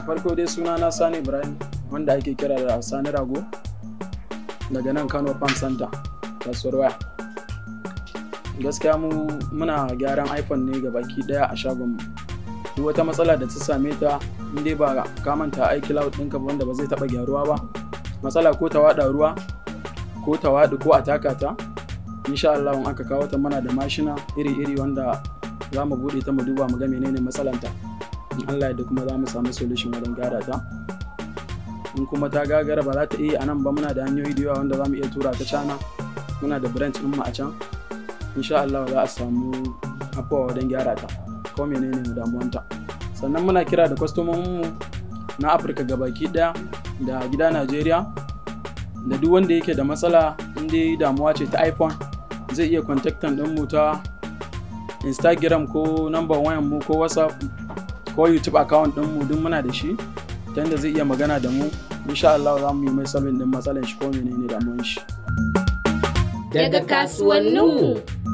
farko dai suna na sani ibrahim wanda ake kira da sani rago daga nan kano farm center kasuwar waya gaskiya mu muna gyaran iphone ne ga baki daya a shagon duk wata matsala da ta same ta dai ba ka manta aiki cloud ɗinka ba wanda ba zai taɓa gyaruwa ba matsala ko ta waɗa ruwa ko ta waɗi ko a taka ta insha Allah in aka kawo ta mana da mashina iri-iri wanda za mu buɗe ta mu duba mu ga menene matsalanta in Allah da kuma za mu samu solution wajen gyara ta in kuma ta gagara ba za ta iya a nan ba muna da hanyoyi da yawa wanda za mu iya tura ta cana muna da branch ɗin mu a can insha Allah za a samu afuwa wajen gyara ta ko menene mu damuwanta sannan muna kira da kwastomomin mu na Afirka gabaki daya da gida Najeriya da duk wanda yake da matsala inda damuwa ce ta iPhone zai iya contactan din mu ta Instagram ko number wayan mu ko WhatsApp ko YouTube account din mu duk muna da shi ta yadda zai iya magana da mu insha Allah za mu yi mai sabin din matsalar shi ko menene damuwan shi daga kasuwanninmu